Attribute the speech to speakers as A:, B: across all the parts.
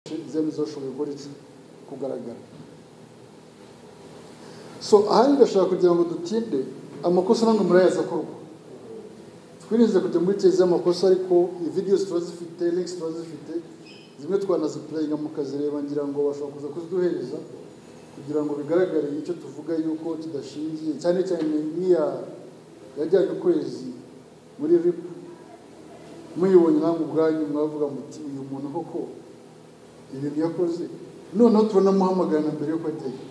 A: inzego zashoboye gukora iki kugaragara so aha bigashobora kugira ngo dutinde amakosa ntabwo murayaza akorwa twirinze kujya muri kezi y'amakosa ariko ividiyo tuba zifite links tuba zifite zimwe twanazipurayinga mukazireba ngira ngo bashobora kuza kuziduhereza kugira ngo bigaragare icyo tuvuga yuko kidashingiye cyane cyane nk'iya yajyanye ukwezi muri ripu muyibonye namwe ubwanyu mwavuga muti uyu muntu koko ibintu yakoze noneho turanamuhamagarana mbere yuko ajyayo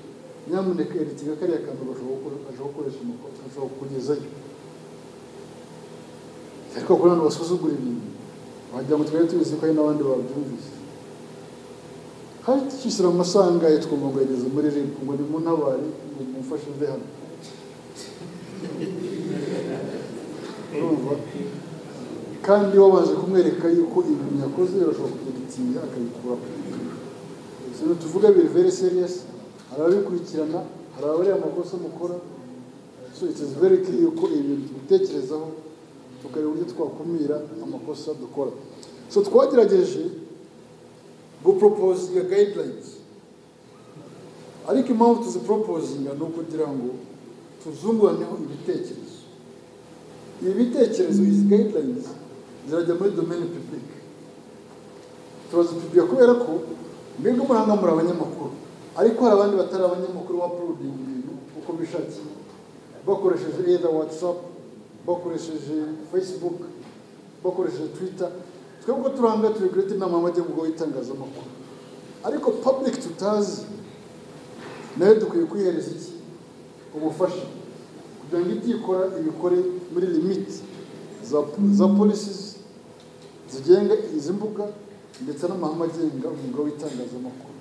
A: nyamuneka erekera kariya kantu gashobora gukoresha umukozi gashobora kukugezayo ariko kuri hano basuzugura ibintu wagira ngo twari tubizi ko hari n'abandi babyumvise hari tukishyura amasanga ye twumva ngo yageze muri ribu ngo ni muntabare ngo mumfashe mve hano urumva kandi wabanje kumwereka yuko ibintu yakoze urashobora kubyegitinya akabikuraho ibintu tuvuga biri very serious hari ababikurikirana hari abariya amakosa mukora so it is very clear yuko ibintu tubitekerezaho tukareba uburyo twakumira amakosa dukora so twagerageje guporopozinga gayidurayinizi ariko impamvu tuziporopozinga ni ukugira ngo tuzunguraneho ibitekerezo ibi bitekerezo izi gayidurayinizi zirajya muri domeni pibulike turazipibulika kubera ko mwebwe muranga muri abanyamakuru ariko hari abandi batari abanyamakuru bapurudinga ibintu uko bishakiye bakoresheje either watsapu bakoresheje fesibuke bakoresheje twita twebwe turanga turegurete inama y'amajyaruguru y'itangazamakuru ariko pabulike tutazi nayo dukwiye kuyihereza iki ubufasha kugira ngo ibyo ikora ibikore muri limiti za polisi zigenga izi mbuga ndetse n'amahame agenga umwuga w'itangazamakuru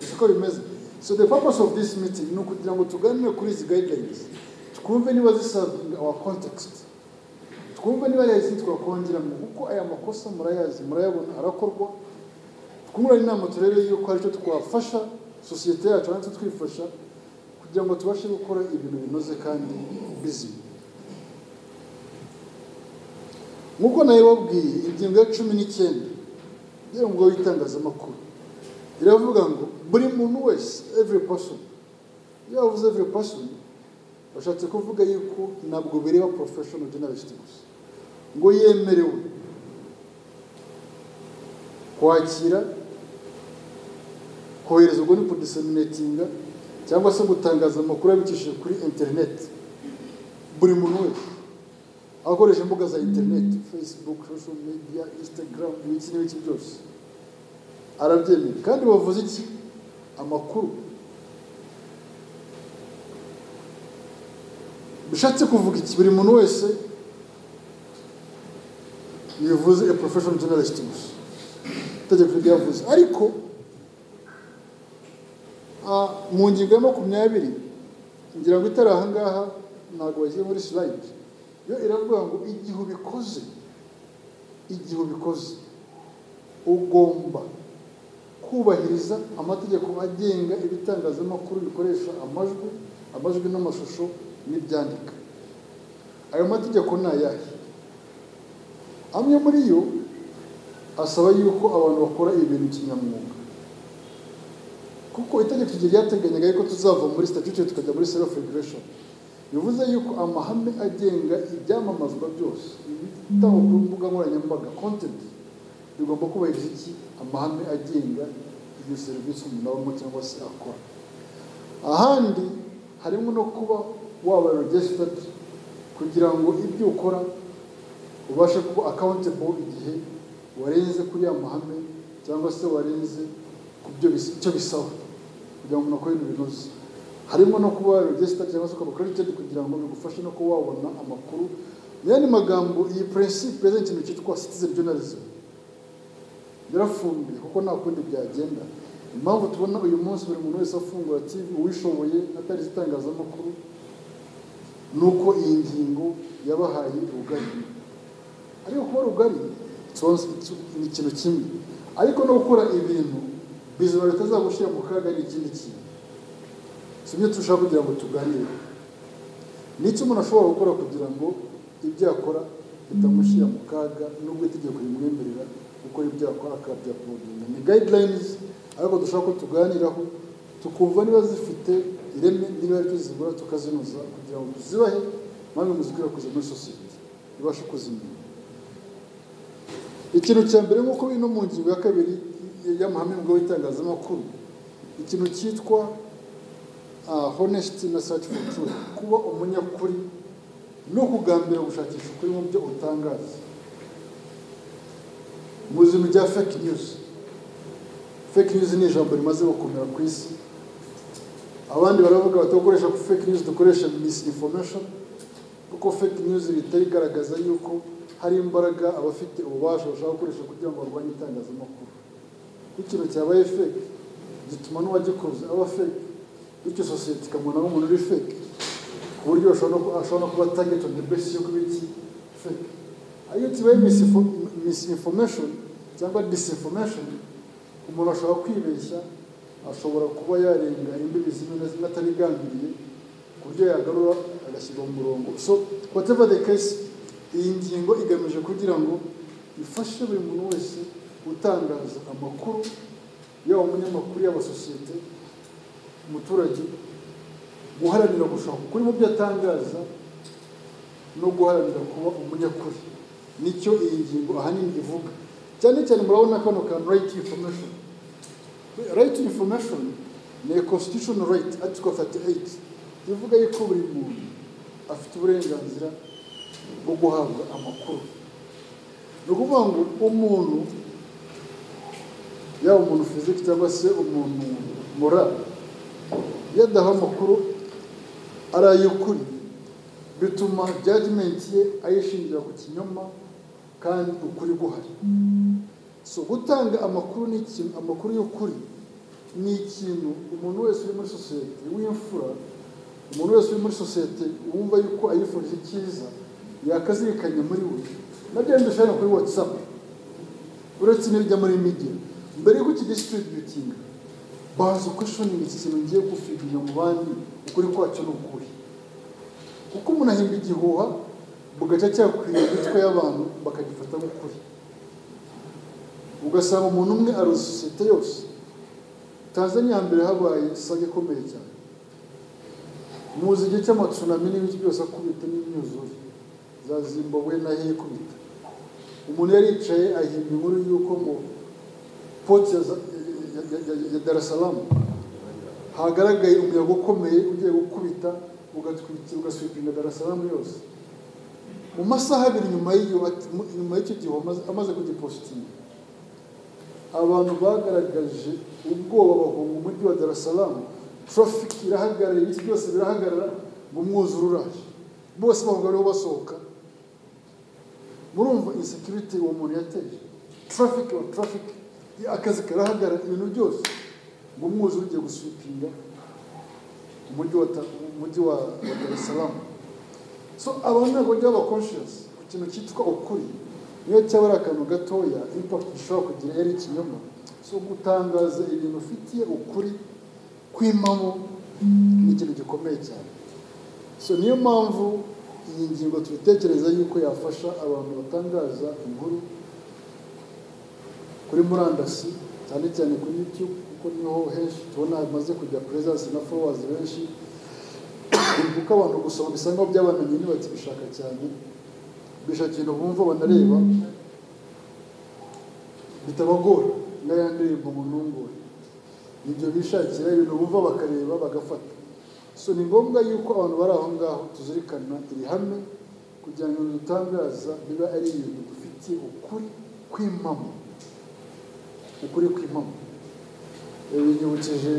A: siko bimeze so the purpose of this meeting ni ukugira ngo tuganire kuri izi guidelines twumve niba zisavinga our context twumve niba ari izindi twakongeramo kuko aya makosa murayazi murayabona arakorwa twungurane inama turebe yuko hari icyo twafasha sosiyete yacu natwe twifasha kugira ngo tubashe gukora ibintu binoze kandi bizima nk'uko nayo babwiye ingingo ya cumi n'icyenda y'umwuga w'itangazamakuru iravuga ngo buri muntu wese every person iyo bavuze every person bashatse kuvuga yuko ntabwo bireba professional journalist gusa ngo yemerewe kwakira kohereza ubwo ni kudiseminatinga cyangwa se gutangaza amakuru abicishije kuri interineti buri muntu wese akoresha imbuga za interineti facebook social media instagram ibiki n'ibiki byose arabyemera kandi bavuze iki amakuru bishatse kuvuga iki buri muntu wese bivuze a professional journalist gusa itegeko ryavuze ariko mu ngingo ya makumyabiri ngira ngo itari aha ngaha ntabwo bagiye muri sirayidi yo iravuga ngo igihe ubikoze igihe ubikoze ugomba kubahiriza amategeko agenga ibitangazamakuru bikoresha amajwi amajwi n'amashusho n'ibyandika ayo mategeko ni ayahe amwe muri yo asaba yuko abantu bakora ibintu kinyamwuga kuko itegeko igihe ryateganyaga yuko tuzava muri statute tukajya muri self regulation bivuze yuko amahame agenga ibyamamazwa byose ibitangwa ku mbuga nkoranyambaga content bigomba kubahiriza iki amahame agenga iyo serivisi umuntu abamo cyangwa se akora ahandi harimo no kuba waba registered kugira ngo ibyo ukora ubashe kuba accountable igihe warenze kuri ya mahame cyangwa se warenze ku byo bisaba kugira ngo umuntu akore ibintu binoze harimo no kuba registered cyangwa se ukaba credited kugira ngo bigufashe no kuba wabona amakuru mu yandi magambo iyi principe yazanye ikintu cyitwa citizen journalism yarafumbiye kuko nta kundi byagenda impamvu tubona uyu munsi buri muntu wese afungura tv uwishoboye atarize itangazamakuru ni uko iyi ngingo yabahaye rugari ariko kuba rugari ni ikintu kimwe ariko no gukora ibintu bizima bitazagushyira mu kaga ni ikindi kintu si byo turashaka kugira ngo tuganire ni icyo umuntu ashobora gukora kugira ngo ibyo akora bitamushyira mu kaga nubwo itegeko rimwemerera gukora ibyo akora akabyapodinga ni guidelines ariko dushobora ko tuganiraho tukumva niba zifite ireme niba ari tuzigura tukazinoza kugira ngo tuzibahe maze muzikwirakwize muri sosiyete ibashe kuzimenya ikintu cya mbere nk'uko biri no mu ngingo ya kabiri y'amahame ngo y'itangazamakuru ikintu cyitwa honesiti na sati foru kuba umunyakuri no kugambira gushakisha ukuri mu byo utangaza mu buzima bya fake news fake news ni ijambo rimaze gukomera ku isi abandi baravuga batakoresha ko fake news dukoresha misinformation kuko fake news bitari igaragaza yuko hari imbaraga abafite ububasha bashaka gukoresha kugira ngo barwanye itangazamakuru iyo ikintu cyabaye fake gituma n'uwagikoze aba fake bityo sosiyete ikamubona nk'umuntu uri fake ku buryo ashobora no kuba target on the basis yo kuba iki fake iyo kibaye misinformation cyangwa disinformation umuntu ashobora kwibeshya ashobora kuba yarenga imbibi zimwe na zimwe atarigambiriye ku buryo yagarura agashyirwa mu murongo so whatever the case iyi ngingo igamije kugira ngo ifashe buri muntu wese gutangaza amakuru yaba umunyamakuru yaba sosiyete umuturage guharanira gushaka ukuri mu byo atangaza no guharanira kuba umunyakuri nicyo iyi ngingo ahanini ivuga cyane cyane murabona kano kantu rayiti infomeshoni rayiti infomeshoni ni constitution right article 38 ivuga yuko buri muntu afite uburenganzira bwo guhabwa amakuru ni ukuvuga ngo umuntu yaba umuntu fiziki cyangwa se umuntu mora iyo adaha amakuru ari ay'ukuri bituma jajimenti ye ayishingira ku kinyoma kandi ukuri guhari so gutanga amakuru ni ikintu amakuru y'ukuri ni ikintu umuntu wese uri muri sosiyete w'imfura umuntu wese uri muri sosiyete wumva yuko ayifurije icyiza yakazirikanya muri we nabyo ndashaka kuri watsapu uretse n'ibijya muri media mbere y'uko ukidisitiribuyutinga baza ukwishonera iki kintu ngiye gufidinya mu bandi ukuri kwacyo ni ukuri kuko umuntu ahimba igihuha bugaca cyakwira imitwe y'abantu bakagifata nk'ukuri ugasanga umuntu umwe aruzi sosiyete yose tanzania hambere habaye isaga ikomeye cyane muzi igihe cy'amatsunami n'ibindi byose akubita n'imyuzure za zimbabwe nayo ikubita umuntu yari yicaye ahimba inkuru y'uko ngo poti ya darasalamu hagaragaye umuyaga ukomeye ugiye gukubita ugatwikira ugaswipinga darasalamu yose mu masaha abiri nyuma y'icyo gihe amaze kugipositinga abantu bagaragaje ubwoba bahunga umujyi wa darasalamu tarafiki irahagarara ibiti byose birahagarara ngo umwuzure uraje bose bahunga bariho basohoka murumva insekiriti uwo muntu yateje tarafiki wa tarafiki akazi karahagarara ibintu byose ngo umwuzure ugiye guswipinga umujyi wa darasalamu so abantu ntabwo bajya baba konshiyasi ku kintu cyitwa ukuri niyo cyaba ari akantu gatoya impakiti ishobora kugira yari ikinyoma so gutangaza ibintu ufitiye ukuri kwimamo ni ikintu gikomeye cyane so niyo mpamvu iyi ngingo tubitekereza yuko yafasha abantu batangaza inkuru kuri murandasi cyane cyane kuri yutube kuko niho henshi tubona hamaze kujya perezansi na foruwazi benshi kuko abantu gusoma bisa nkaho byabananiye ntibakibishaka cyane bishakira bumva banareba bitabagora nk'aya ndirimbo mu ntungure nibyo bishakira ibintu bumva bakareba bagafata so ni ngombwa yuko abantu bari aho ngaho tuzirikana iri hame kugira ngo dutangaza biba ari ibintu dufitiye ukuri kw'impamo ukuri kw'impamo binyibukije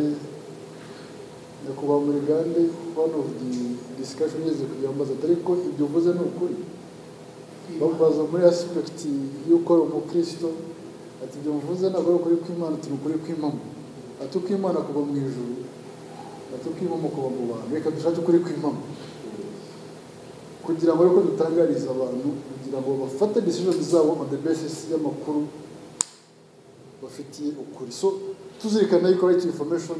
A: nyakubahwa muri gande bano disikashoni igeze kugira ngo mbaze ariko ibyo uvuze ni ukuri bamubaza muri asipegiti y'uko ari umukristo ati ibyo muvuze ntabwo ari ukuri kw'imana turi ukuri kw'impamo ati ukw'imana kuva mu ijuru ati ukw'impamo kuva mu bantu reka dushake ukuri kw'impamo kugira ngo ariko dutangarize abantu kugira ngo bafate decision zabo on the basis y'amakuru bafitiye ukuri so tuzirikana yuko right information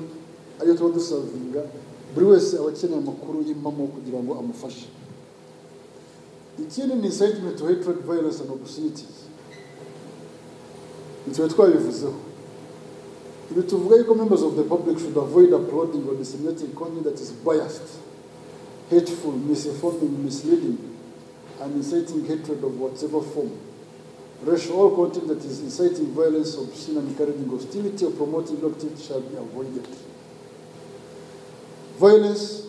A: ariyo tuba dusavinga buri wese aba akeneye amakuru y'impamo kugira ngo amufashe ikindi ni incitement to hatred violence and obscenities ntitube twabivuzeho ibi tuvuga yuko members of the public should avoid uploading or disseminating content that is biased hateful misinforming misleading and inciting hatred of whatever form racial or content that is inciting violence obscene and encouraging hostility or promoting ill activity shall be avoided violence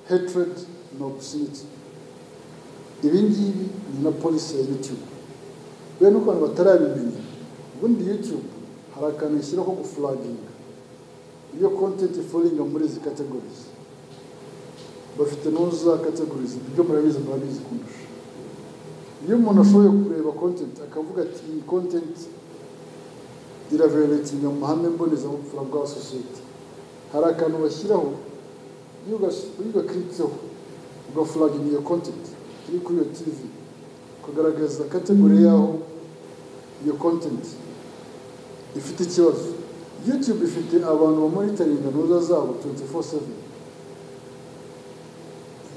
A: hatred and obscenity ibi ngibi ni na polisi ya youtube rero nuko abantu batarabimenya ubundi youtube hari akantu ishyiraho ko gufuraginga iyo content ifuringa muri izi categories bafite n'uza categories ibyo murabizi murabizi kundusha iyo umuntu ashoboye kureba content akavuga ati iyi content iraveretinga mu mahame mbonezamupfura bwa sosiyete hari akantu bashyiraho iyo ugas- iyo ugakirikseho ugafuraginga iyo content iri kuri iyo tv ukagaragaza kategori yaho iyo content ifite ikibazo youtube ifite abantu bamonitaringa ntuza zabo 24/7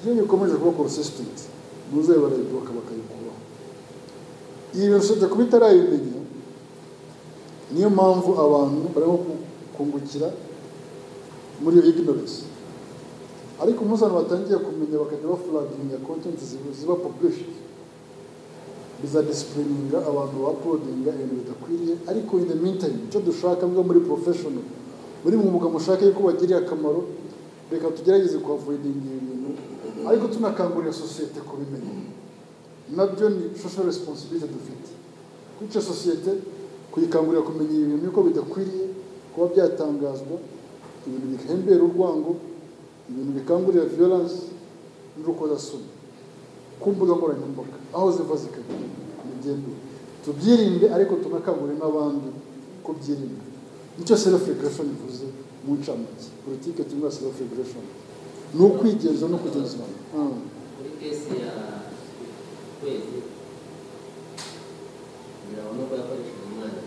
A: iyo bikomeje kuba consistent ntuza barayibuka bakayikuraho ibi birashoboka kuba itarayimenya niyo mpamvu abantu barimo ku- kungukira muri iyo ignorance ariko umunsi abantu batangiye kumenya bakajya bafuraginga content ziba- ziba published bizadisipulininga abantu bapodinga ibintu bidakwiriye ariko in the meantime icyo dushaka bwo muri professional muri mu mwuga mushaka yuko bagiriye akamaro reka tugerageze kuhavoidinga ibi bintu ariko tunakangurira sosiyete kubimenya nabyo ni social responsibility dufite kwica sosiyete kuyikangurira kumenya ibi bintu yuko bidakwiriye kuba byatangazwa ibintu bihembera urwango ibintu bikangurira violence n'urukozasoni ku mbuga nkoranyambaga aho ziva zikajya bigenda tubyirinde ariko tunakangurire n'abandi kubyirinda nicyo self regulation ivuze mu ncamake politike tunywa self regulation ni ukwigenza no kugenzura Mm.
B: muri kesi ya kwezi birabona ko yakoresheje umwana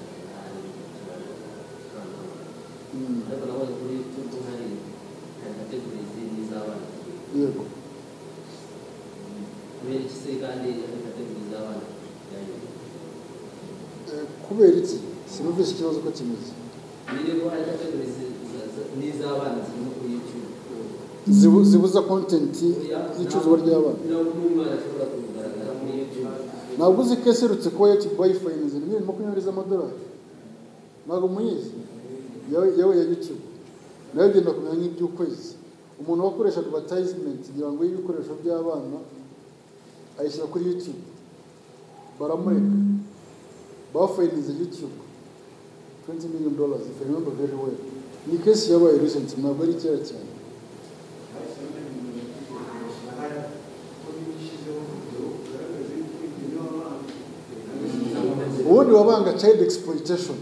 A: Mm.
B: ariko nabonye kuri yutubu hari hari kategorizi n'iz'abana
A: yego
B: kubera iki se kandi hari kategori z'abana
A: Eh, kubera iki sinumvise ikibazo ko kimeze
B: niyo ko hari kategori n'iz'abana zirimo kuri yutubu
A: Zibu- zibuza content y'icuruzwa ry'abana
B: niyo umwana ashobora kugaragara muri yutubu
A: ntabwo uzi ko iserutse kuba youtube bayifayininze ni miliyoni makumyabiri z'amadolari ntabwo muyizi yawe yawe ya youtube nayo igenda kumera nk'iby'ukwezi umuntu wakoresha advertisement ngira ngo y'ibikoresho by'abana ayishyira kuri youtube baramureka bafayininze youtube 20 million dollars if I remember very well ni kesi yabaye recent ntabwo ari kera cyane ubundi wabanga child exploitation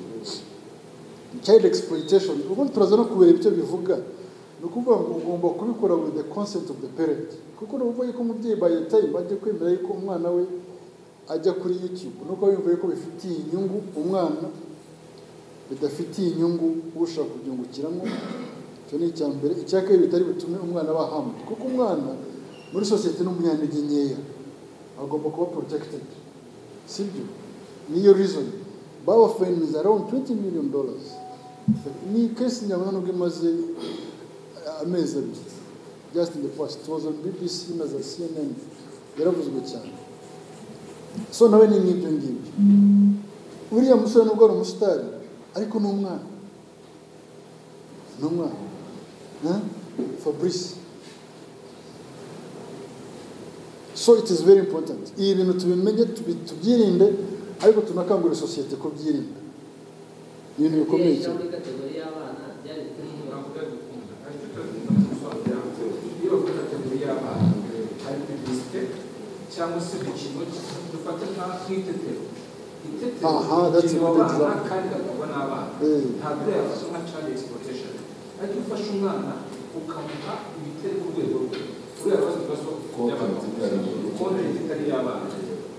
A: child exploitation ubundi turaza no kubera ibyo bivuga ni ukuvuga ngo ugomba kubikora with the consent of the parent kuko nuvuga yuko umubyeyi by the time ajya kwemera yuko umwana we ajya kuri youtube nuko yumva yuko bifitiye inyungu umwana bidafitiye inyungu ushaka kubyungukiramo icyo ni icya mbere icya kabiri bitari butume umwana aba hamwe kuko umwana muri sosiyete ni umunyantege nkeya agomba kuba protected sibyo niyo reason baba fayiniza around 20 million dollars ni kesi nyabona nubwo imaze eh, amezi abiri just in the past it was on bbc na za cnn yaravuzwe cyane so nawe ni nk'ibyo ngibyo uriya musore nubwo ari umusitari ariko ni umwana ni umwana Huh? fabrice so it is very important ibi bintu tubimenye tubi- tubyirinde ariko tunakangurira sosiyete kubyirinda ni ibintu bikomeye
B: Iyo
A: cyane
B: muri kategori y'abana byari bikiri
C: cyangwa se ikintu dufata nka nk'itetero
A: Aha,
C: itetero
A: that's a
C: kikinwa abana
A: good example.
C: kandi gakogwa n'abana
A: Eh.
C: ntabwo yafashe nka child exploitation ariko iyo ufashe umwana ukamuha ibitari ku rwego rwe uriya kazi ibibazo konti itari y'abana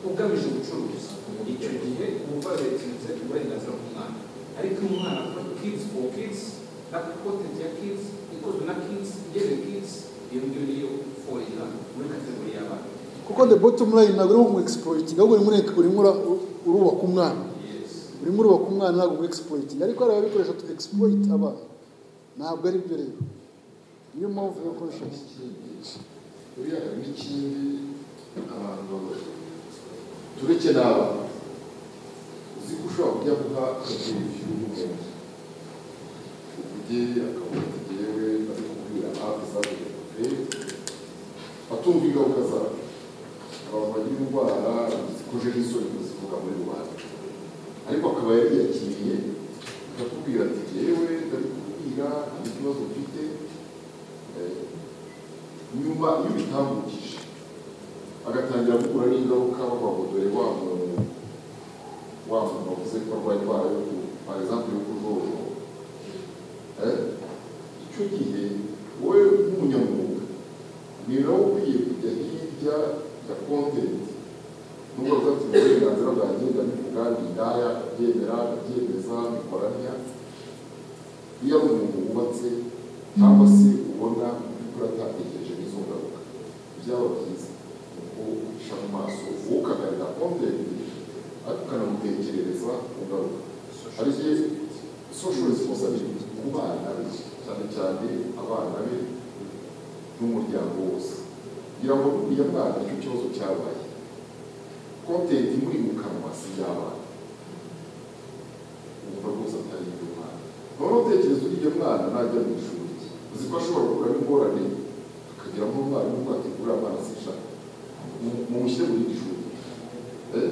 C: ugamije ubucuruzi icyo gihe uba uretinze uburenganzira bw'umwana ariko iyo umwana akora kids for kids na content ya kids ikozwe na kids igenewe kids iyo ngiyo niyo forira muri kategori y'abana
A: kuko the bottom line ntabwo uri mu exploiting ahubwo urimo ureka- urimo ura- urubaka umwana
C: yes
A: urimo urubaka umwana ntabwo muri egisipuroyitingi ariko hari ababikoresha tu egisipuroyiti abana ntabwo ari byo rero niyo mpamvu yo konshasi
D: buriya hari n'ikindi abantu babona tureke nawe uzi ko ushobora kujya guha akabyinshi w'umuntu ukugeye akabona tugewe bari kubwira hafi zabugenewe pe atumva ingaruka zayo abantu bagira indwara zikoje n'isoni zivuga muri rubanda ariko akaba yari yakiriye akakubwira ati gewe bari kubwira hari ikibazo ufite eh, nyuma iyo ubitambukije agatangira gukura n'ingaruka bavuga dore wa muntu wa muntu wavuze ko arwaye indwara yo ku par exemple yo kujojo Eh, icyo gihe wowe nk'umunyamwuga ni nawe ukwiye kujya hirya ya kontenti nubwo bafite uburenganzira bwagenda bivuga ni indaya akabyemera akabyemeza bikoranya iyo ari umuntu wubatse cyangwa se ubona by'ukuri atatekereje n'izo ngaruka byaba byiza uko uca mu maso wowe ukagarira kontenti ariko ukanamutekerereza ku ngaruka ari byo social responsibility ku bana be cyane cyane abana be n'umuryango wose kugira ngo buriya mwana icyo kibazo cyabaye kontenti imuri mu kanwa si iy'abana wumva rwose atari iby'umwana noneho utekereza uriya mwana najya mu ishuri uzi ko ashobora guhura n'ingorane akagira nk'umwarimu mwategura amazi ishaka mumushyire mu rindi shuri Eh,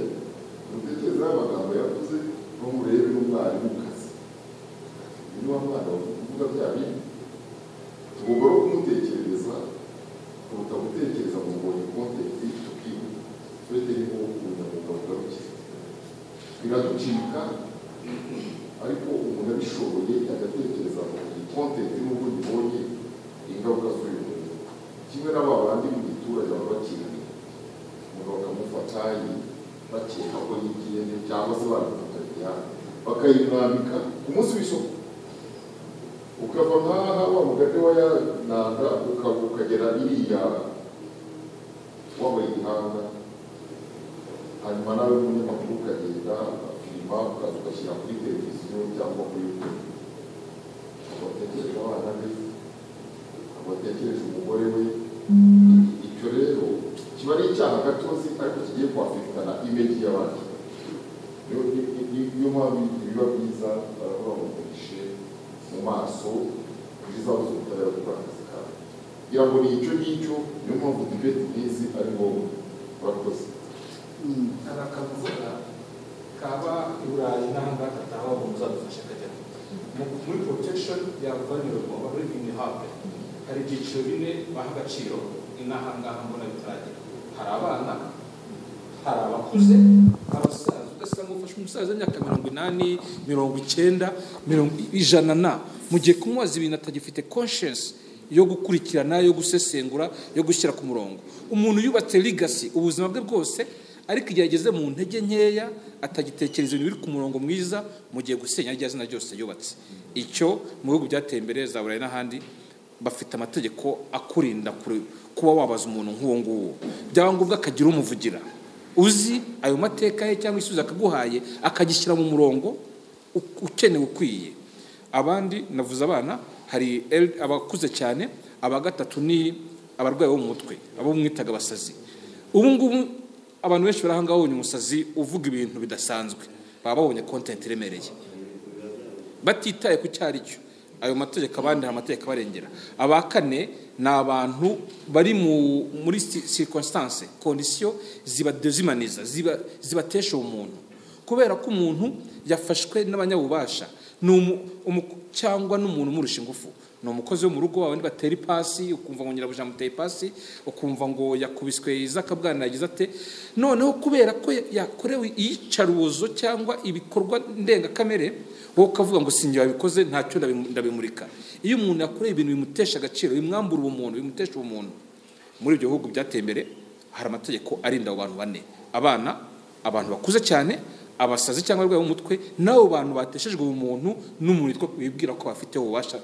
D: mutekereze ayo magambo yavuze n'umurebe n'umwarimu mu kazi uyu ni wa mwana wavuga kuvuga bya bindi tugomba no kumutekerereza kuruta gutekereza mu mbonye kontenti tukibuka twete ni wo ubunyamwuga bugarukira biraducika ariko umuntu abishoboye agatekereza mu iyi kontenti n'ubwo nyibonye ingaruka z'uyu muntu kimwe n'aba bandi mu giturage baba bakinaniye umuntu bakamufata bakeka ko yigiye neza cyangwa se baramufatanya bakayimwambika ku munsi w'isoko ukava nkaha wa mugani wa ya nanga uka- ukagera iriya wabaye igihanga hanyuma nawe umunyamakuru ukagenda ukafilima ukaza ugashyira kuri televiziyo cyangwa kuri youtube abatekereje abana be abatekereje umugore we icyo rero kiba ari icyaha gatozi ariko kigiye kwafitana imeji y'abandi niyo ni- ni- ni- niyo mpamvu biba byiza baravuga ngo muhishe mu maso byiza bose ubutabera gukora akazi kawe kugira ngo ni icyo ngicyo niyo mpamvu dibeti nk'izi ari ngombwa murakoze
A: Mm.
C: hari akavuga kaba i burayi n'ahangaha kataba umuntu uzadufasha akajya Mu- muri protection ya vulnerable aba muri vulnerable hari ibyiciro bine baha agaciro ni n'ahangaha mbona bitaragera hari abana hari abakuze abasaza ugasanga ufashe umusaza w'imyaka mirongo inani mirongo icyenda mirongo ijana na mu gihe kumubaza ibintu atagifite conscience yo gukurikirana yo gusesengura yo gushyira ku murongo umuntu yubatse legacy ubuzima bwe bwose ariko igihe ageze mu ntege nkeya atagitekereza ibintu biri ku murongo mwiza mu gihe gusenya rya zina ryose yubatse icyo mu bihugu byateye imbere za burayi n'ahandi bafite amategeko akurinda kure- kuba wabaza umuntu nk'uwo nguwo byaba ngombwa akagira umuvugira uzi ayo mateka ye cyangwa igisubizo akaguhaye akagishyira mu murongo u- ukenewe ukwiye abandi navuze abana hari el- abakuze cyane aba gatatu ni abarwayi bo mu mutwe abo mwitaga abasazi ubu ngubu abantu benshi bari ahangaha babonye umusazi uvuga ibintu bidasanzwe baba babonye kontenti iremereye batitaye ku cyo ari cyo ayo mategeko abandi hari amategeko abarengera aba kane ni abantu bari mu muri si- circonstance kondisiyo zibadezimaniza ziba- zibatesha umuntu kubera ko umuntu yafashwe n'abanyabubasha ni umu- umu- cyangwa n'umuntu umurusha ingufu ni umukozi wo mu rugo abandi batera ipasi ukumva ngo nyirabuja amuteye ipasi ukumva ngo yakubiswe izaka bwana yagize ate noneho kubera ko ya- yakorewe iyicarubozo cyangwa ibikorwa ndengakamere wowe ukavuga ngo sinjye wabikoze ntacyo ndabimu- ndabimurika iyo umuntu yakoreye ibintu bimutesha agaciro bimwambura ubumuntu bimutesha ubumuntu muri ibyo bihugu byateye imbere hari amategeko arinda abo bantu bane abana abantu bakuze cyane abasazi cyangwa abarwayi bo mu mutwe n'abo bantu bateshejwe ubumuntu n'umuntu witwa wibwira ko bafite ububasha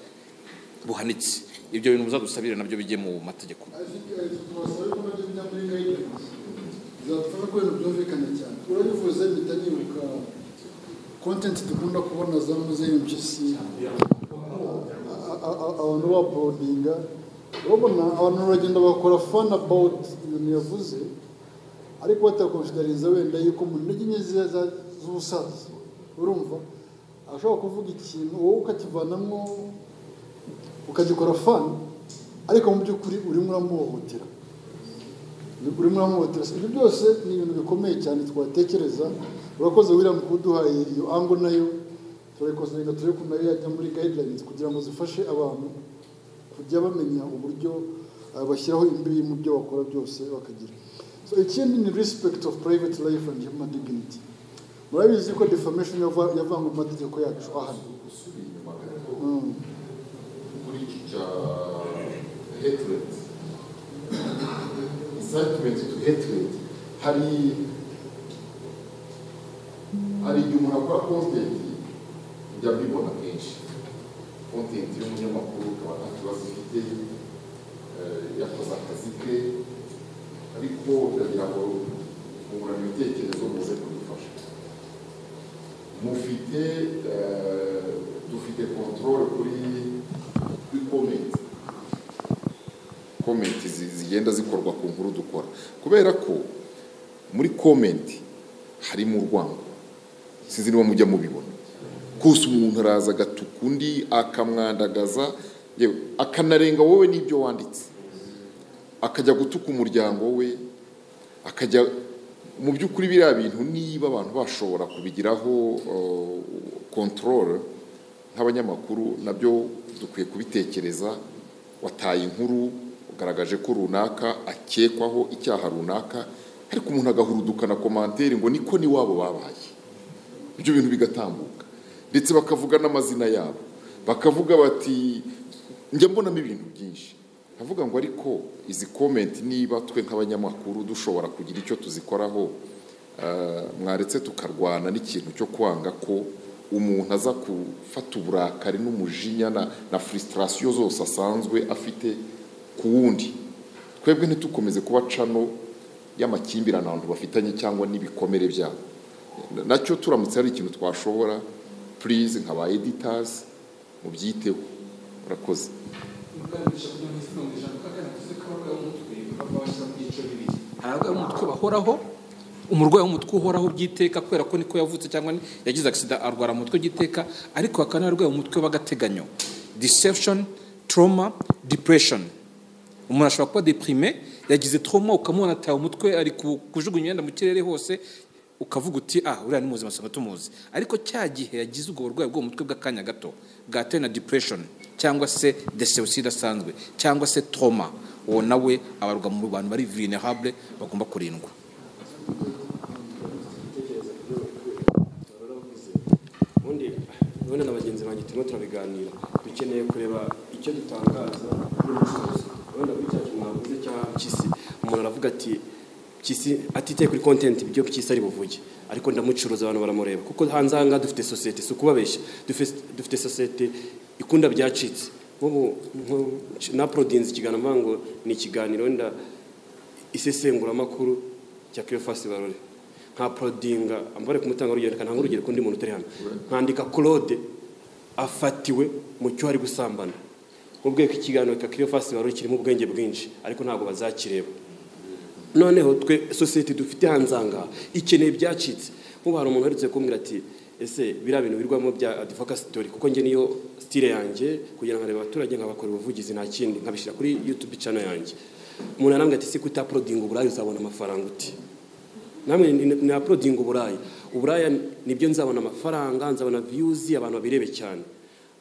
C: buhanitse ibyo bintu muzadusabire nabyo bijye mu mategeko
A: tubasaba ko nabyo bijya muri guidance bizadufasha ko ibintu byumvikana cyane urabivuze mpita nibuka kontenti dukunda kubona za zimwe z'impyisi a- a- a- abantu baborodinga urabona abantu baragenda bakora fani abawuti ibintu yavuze ariko batakonsidariza wenda yuko mu ntege nke ze- za- z'ubusaza urumva ashobora kuvuga ikintu wowe ukakivanamo ukagikora fani ariko mu by'ukuri urimo uramuhohotera urimo uramuhotera ibyo byose ni ibintu bikomeye cyane twatekereza urakoze william kuduhaye iyo ango nayo turayikosanyiga turebe ko nayo yajya muri guidelines kugira ngo zifashe abantu kujya bamenya uburyo eh, bashyiraho imbibi mu byo bakora byose bakagira so ikindi ni respect of private life and human dignity murabizi ko defamation yava- yavangwa mu mategeko yacu ahana
D: gusubira inyuma gato
A: Mm.
D: kuri iki cya hatred incitement to hatred hari hari igihe umuntu akora content njya mbibona kenshi content y'umunyamakuru ukaba nta kibazo ifite eh, yakoze akazi ke ariko ndagira ngo kungurana ibitekerezo muze kudufasha mufite eh, dufite control kuri kuri comment comment zi- zigenda zikorwa ku nkuru dukora kubera ko muri comment harimo urwango sinzi niba mujya mubibona kose umuntu araza agatuka undi akamwandagaza yewe akanarenga wowe n'ibyo wanditse akajya gutuka umuryango we akajya mu by'ukuri biriya bintu niba abantu bashobora kubigiraho kontorore nk'abanyamakuru nabyo dukwiye kubitekereza wataye inkuru ugaragaje ko runaka akekwaho icyaha runaka ariko umuntu agahuruduka na komantere ngo niko n'iwabo babaye ibyo bintu bigatambuka ndetse bakavuga n'amazina yabo bakavuga bati njya mbonamo ibintu byinshi ndavuga ngo ariko izi komenti niba twe nk'abanyamakuru dushobora kugira icyo tuzikoraho eh, mwaretse tukarwana n'ikintu cyo kwanga ko umuntu aza gufata uburakari n'umujinya na, na frustration zose asanzwe afite ku wundi twebwe ntitukomeze kuba cano y'amakimbirane abantu bafitanye cyangwa n'ibikomere byabo nacyo turamutse hari ikintu twashobora purize nka ba editazi mubyiteho murakoze
C: Mukanisha kugira ngo isi nongisha mukagana tuzi ko abarwayi b'umutwe bava bashyira mu byiciro bibiri hari abarwayi b'umutwe bahoraho umurwayi w'umutwe uhoraho by'iteka kubera ko niko yavutse cyangwa ni- yagize agisida arwara mu mutwe by'iteka ariko hakaba n'abarwayi umutwe b'agateganyo deception trauma depression umuntu ashobora kuba deprime yagize trauma ukamubona atawe umutwe ari ku- kujugunya imyenda mu kirere hose ukavuga uti ah uriya ni muzima usanga tumuzi ariko cya gihe yagize ubwo burwayi bwo mu mutwe bw'akanya gato bwatewe na depression cyangwa se deception idasanzwe cyangwa se trauma uwo nawe abarwa mu bantu bari vulnerable bagomba kurindwa
E: ubundi ubundi na bagenzi banjye turimo turabiganira dukeneye kureba icyo dutangaza n'ubucuruzi wenda kuri cya kintu navuze cya kisi umuntu aravuga ati kisi atiteye kuri kontenti ibyo kisi ari buvuge ariko ndamucuruza abantu baramureba kuko hanze aha ngaha dufite sosiyete si ukubabeshya Dufite- dufite sosiyete ikunda byacitse nk'ubu nk'ubu na porodinzi ikiganiro mvuga ngo ni ikiganiro wenda isesenguramakuru cya kirefasi barore nka porodinga ambare kumutanga urugero ntabwo urugero kundi muntu utari hano nkandika claude afatiwe mu cyo ari gusambana nk'ubweko ikiganiro ka kirefasi barore kirimo ubwenge bwinshi ariko ntabwo bazakireba noneho twe sosiyete dufite hanze aha ngaha ikeneye ibyacitse nk'ubu hari umuntu uherutse kumbwira ati ese biriya bintu birwamo bya advocacy story kuko njye niyo style yanjye kugira ngo arebe abaturage nkabakora ubuvugizi nta kindi nkabishyira kuri youtube channel yanjye umuntu arambwira ati se kutaprodinga uburayi uzabona amafaranga uti namwe naprodinga uburaya uburaya nibyo nzabona amafaranga nzabona views abantu babirebe cyane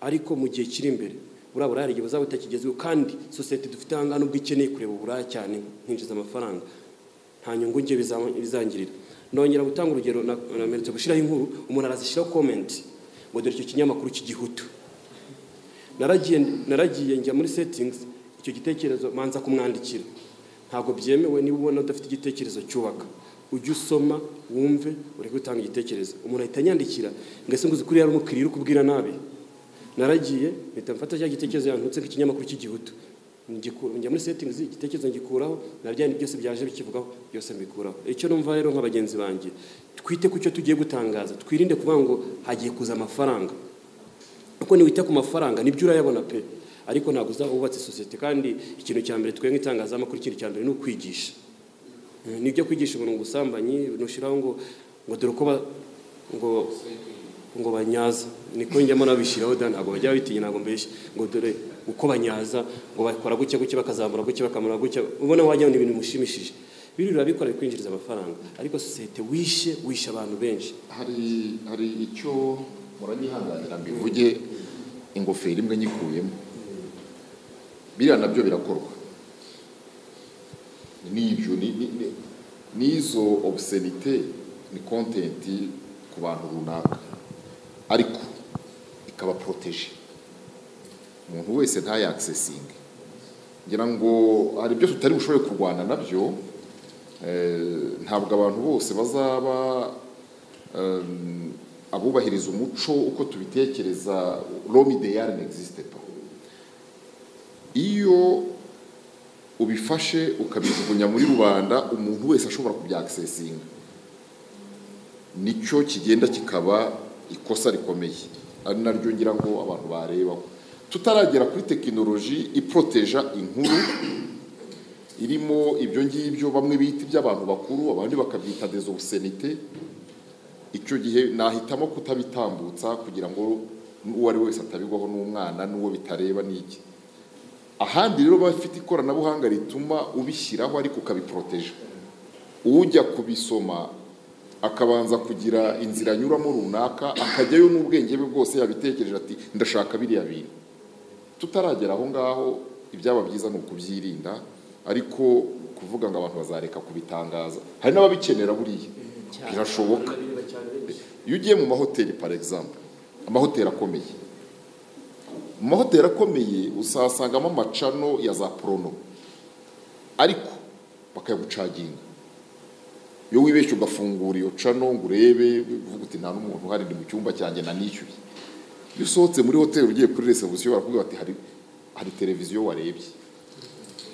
E: ariko mu gihe kiri imbere buriya buraya hari igihe buzaba butakigezweho kandi sosiyete dufite aha ngaha nubwo ikeneye kureba uburaya cyane nkinjiza amafaranga nta nyungu njye biza- bizangirira nongera gutanga urugero na- namenetse gushyiraho inkuru umuntu arazishyiraho komenti ngo dore icyo kinyamakuru cy'igihutu naragiye naragiye njya muri settings icyo gitekerezo manza kumwandikira ntabwo byemewe niba ubona udafite igitekerezo cyubaka ujye usoma wumve ureke gutanga igitekerezo umuntu ahita anyandikira ngasenguzi kuri yari umukiriya uri kubwira nabi naragiye mpita mfata cya gitekerezo yantutse nk'ikinyamakuru cy'igihutu ngikura njya muri settings igitekerezo ngikuraho na bya bindi byose byaje bikivugaho byose mbikuraho icyo numva rero nka bagenzi banjye twite ku cyo tugiye gutangaza twirinde kuvuga ngo hagiye kuza amafaranga kuko niwita ku mafaranga nibyo urayabona pe ariko ntabwo uzaba wubatse sosiyete kandi ikintu cya mbere twe nk'itangazamakuru ikintu cya mbere ni ukwigisha ni ibyo kwigisha umuntu ubusambanyi ntushyiraho ngo ngo dore uko ba- ngo ngo banyaza niko njyamo nabishyiraho da ntabwo bajya bitinya ntabwo mbeshya ngo dore uko banyaza ngo bakora gutya gutya bakazamura gutya bakamura gutya ubona wagira ngo ni ibintu bimushimishije biriya urabikora bikwinjiriza amafaranga ariko sosiyete wishe wishe abantu benshi
D: hari hari icyo muranyihanganira mbivuge ingofero imwe nyikuyemo biriya nabyo birakorwa n'ibyo ni- ni- ni- n'izo obusenite ni kontenti ku bantu runaka ariko ikaba poroteje umuntu wese ntayakisesinge ngira ngo hari ibyo tutari bushobore kurwana nabyo eh, ntabwo abantu bose bazaba um, abubahiriza umuco uko tubitekereza rome ideyari n'existe pa iyo ubifashe ukabijugunya muri rubanda umuntu wese ashobora kubyakisesinga nicyo kigenda kikaba ikosa rikomeye ari naryo ngira ngo abantu barebaho tutaragera kuri tekinoloji iporoteja inkuru irimo ibyo ngibyo bamwe bita iby'abantu bakuru abandi bakabyita dezobusenite icyo gihe nahitamo kutabitambutsa kugira ngo uwo ari we wese atabigwaho n'umwana n'uwo bitareba n'iki ahandi rero baba bafite ikoranabuhanga rituma ubishyiraho ariko ukabiporoteje ujya kubisoma akabanza kugira inzira anyuramo runaka akajyayo n'ubwenge bwe bwose yabitekereje ati ndashaka biriya bintu tutaragera aho ngaho ibyaba byiza ni ukubyirinda ariko kuvuga ngo abantu bazareka kubitangaza hari n'ababikenera buriya birashoboka iyo ugiye mu mahoteli pari egisambu amahoteli akomeye mu mahoteli akomeye uzasangamo amacano ya za porono ariko bakayagucaginga iyo wibeshye ugafungura iyo cano ngo urebe uvuga uti nta n'umuntu uhari ni mu cyumba cyanjye nanishyuye iyo usohotse muri hoteli ugiye kuri resebusiyo barakubwira bati hari hari televiziyo warebye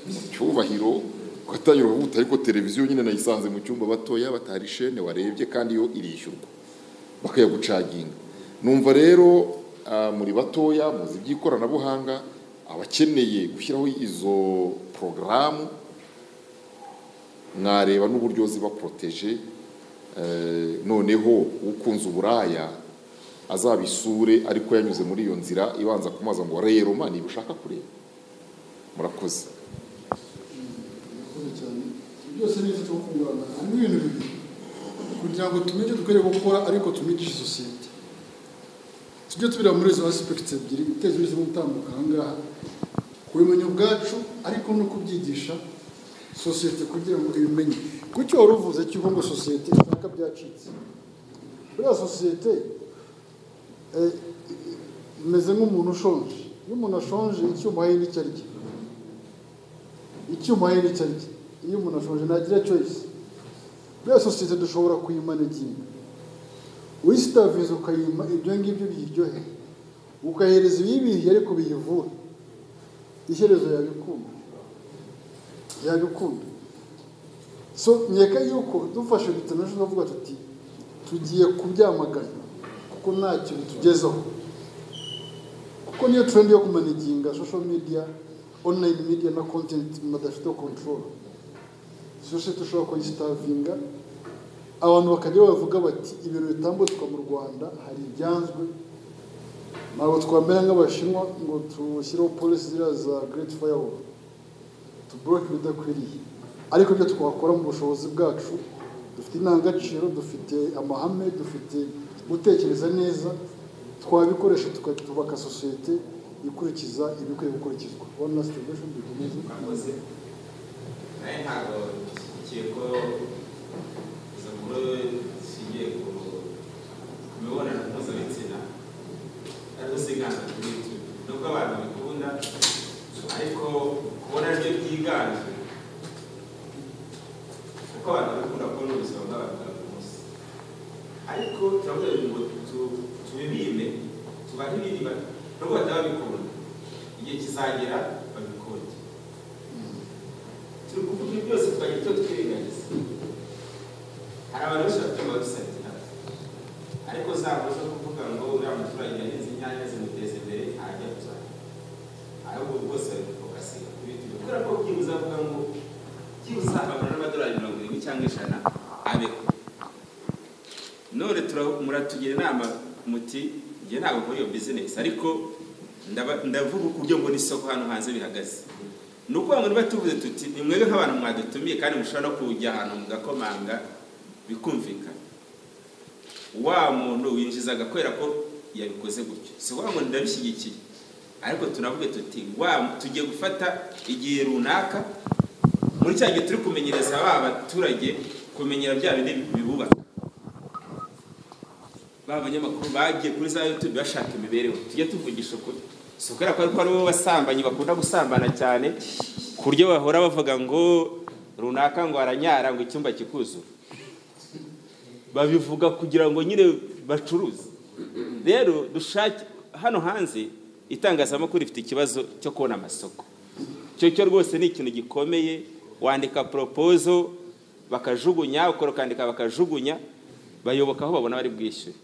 D: mu cyubahiro ugatangira urubuto ariko televiziyo nyine nayisanze mu cyumba batoya batari shene warebye kandi yo irishyurwa bakayagucaginga numva rero ah, muri batoya muzi iby'ikoranabuhanga abakeneye gushyiraho izo porogaramu mwareba n'uburyo ziba poroteje eh, noneho ukunze uburaya azabisure ariko yanyuze muri iyo nzira ibanza kumaza ngo rero mani ushaka kureba murakoze
A: murakoze cyane byose ni ibyo kungurana harimo ibintu bibiri kugira ngo tumenye icyo dukwiriye gukora ariko tumigishe sosiyete tujye tubira muri izo asipegiti ebyiri guteza imbere no gutambuka aha ngaha kubimenya ubwacu ariko no kubyigisha sosiyete kugira ngo ibimenye kucyo wari uvuze cy'uko ngo sosiyete ishaka byacitse buriya sosiyete eh, imeze nk'umuntu ushonje iyo umuntu ashonje icyuma ye n'icyo arya icyuma ye n'icyo arya iyo umuntu ashonje ntagira choice buriya sosiyete dushobora kuyimanaginga wisitaviza ukayima ibyo ngibyo biyiryoheye ukayihereza ibiyibihiye ariko biyivura iherezo yabikunda yabikunda so nkeka yuko dufashe bitamajije tukavuga tuti tugiye kubyamagana kuko ntacyo bitugezaho kuko niyo trendi yo kumanaginga social media online media na content badafite control sosiyete ushobora kuyisitavinga abantu bakajya bavuga bati ibintu bitambutswa mu rwanda hari ibyanzwe ntabwo twamera nk'abashinwa ngo tushyireho polisi ziriya za great firewall tuboroke ibidakwiriye ariko ibyo twakora mu bushobozi bwacu dufite indangagaciro dufite amahame dufite gutekereza neza twabikoresha tuka- twubaka sosiyete ikurikiza ibikwiye gukurikizwa one last observation dukomeze
F: murakoze nawe ntabwo nshyigikiye ko izo nkuru zishingiye ku ku mibonano mpuzabitsina arizo ziganje kuri ibyo nubwo abantu babikunda ariko kubona ryo ryiganje kuko abantu babikunda kubona ubuzima bw'abantu bwa buri munsi ariko turavuga ngo tu- tubibime tubahe ibiriba nubwo bataba babikunda igihe kizagera babikunde tugakora ibyo twirengagiza hari abantu benshi bafite amawebusayiti nazo ariko zabo zo kuvuga ngo uriya muturage yahinze inyanya zimuteza imbere ntajya kuzana ahubwo rwose bari gufokasiga ku biti kubera ko byibuze avuga ngo byibuze akabona n'amadolari mirongo irindwi cyangwa ijana abeho none tura- muratugira inama muti njye ntabwo muri iyo bizinesi ariko ndaba- ndavuga ku buryo mbona isoko hano hanze bihagaze ni ukuvuga ngo niba tuvuze tuti ni mwebwe nk'abantu mwadutumiye kandi mushobora no kujya ahantu mugakomanga bikumvikana wa muntu winjizaga kubera ko yabikoze gutyo si ukuvuga ngo ndabishyigikiye ariko tunavuge tuti wa tugiye gufata igihe runaka muri cya gihe turi kumenyereza ba baturage kumenyera bya bindi bibubaka ba banyamakuru bagiye kuri za yutube bashaka imibereho tujye tuvugisha ukuri si ukubera ko ariko aribo basambanyi bakunda gusambana cyane ku buryo bahora bavuga ngo runaka ngo aranyara ngo icyumba kikuzura babivuga kugira ngo nyine bacuruze rero dushake hano hanze itangazamakuru rifite ikibazo cyo kubona amasoko icyo cyo rwose ni ikintu gikomeye wandika poropozo bakajugunya ukora ukandika bakajugunya bayoboka aho babona bari bwishyure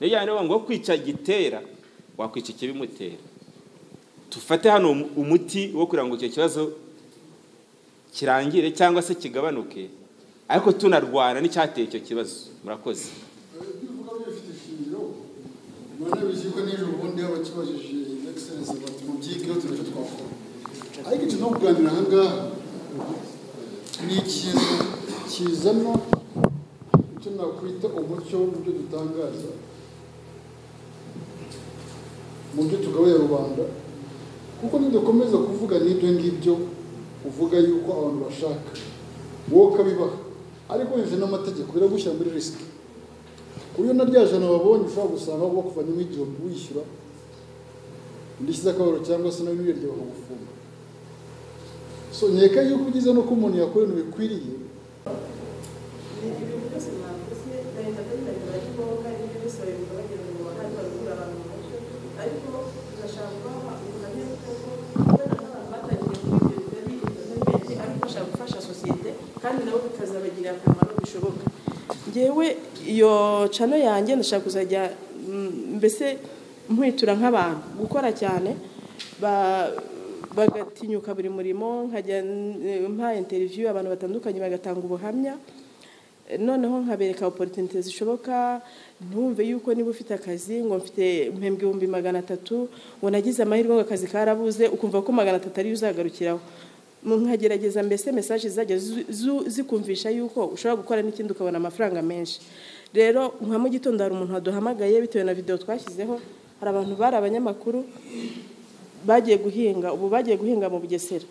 F: niyo cyane bavuga ngo kwica gitera wakwica ikibimutera dufate hano umu- umuti wo kugira ngo icyo kibazo kirangire cyangwa se kigabanuke ariko tunarwana n'icyateye icyo kibazo murakoze
A: bivuga bifite ishingiro none biziko n'ejo bundi abakibajije excellence bati mu byigeho turacyo twakora ariko icyo no kuganira aha ngaha ni ikintu kizana icyo nakwita umucyo mu byo dutangaza mu byo tugaburira rubanda kuko nidukomeza kuvuga n'ibyo ngibyo uvuga yuko abantu bashaka wowe ukabibaha ariko bivuze n'amategeko biragushyira muri risiki ku buryo na rya jana babonye ushobora gusanga bakuvanyemo igihumbi wishyura ndishyize akabaro cyangwa se nawe n'iryo bakagufunga so nkeka yuko byiza nuko umuntu yakora ibintu bikwiriye
G: kandi nabo bikazabagirira akamaro bishoboka ngewe iyo cano yanjye ndashaka kuzajya mm, mbese nkwitura nk'abantu gukora cyane ba- bagatinyuka buri murimo nkajya n- mpa interiviyu abantu batandukanye bagatanga ubuhamya noneho nkabereka oporutunite zishoboka ntumve yuko niba ufite akazi ngo mfite mpembwe ibihumbi magana atatu ngo nagize amahirwe ngo akazi karabuze ukumva ko magana atatu ariyo uzagarukiraho Mu- nkagerageza mbese mesaje zizajya zu- zu- zikumvisha yuko ushobora gukora n'ikindi ukabona amafaranga menshi rero nka mu gitondo hari umuntu waduhamagaye bitewe na videwo twashyizeho hari abantu bari abanyamakuru bagiye guhinga ubu bagiye guhinga mu bugesera